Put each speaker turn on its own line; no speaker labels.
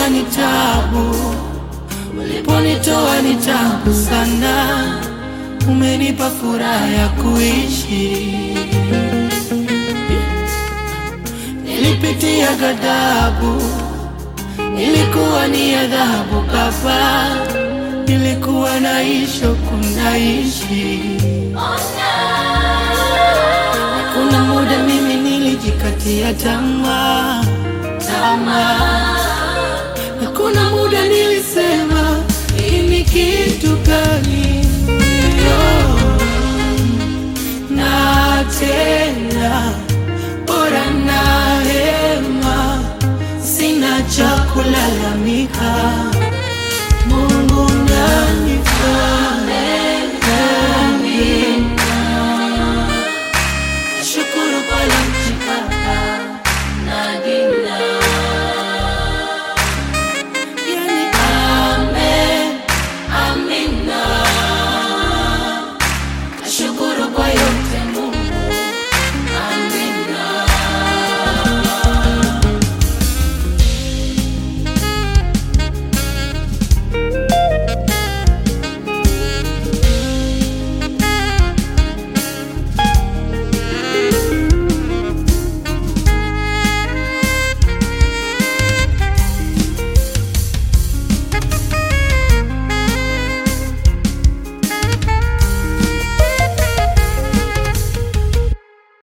Uliponitoa ni tabu, uliponitoa ni tabu sana, umenipa furaha ya kuishi. Nilipitia ghadhabu, ilikuwa ni adhabu kapa, nilikuwa naishi kunaishi. Kuna muda mimi nilijikatia tamaa tamaa, na kuna muda nilisema hii ni kitu gani? Yo, na tena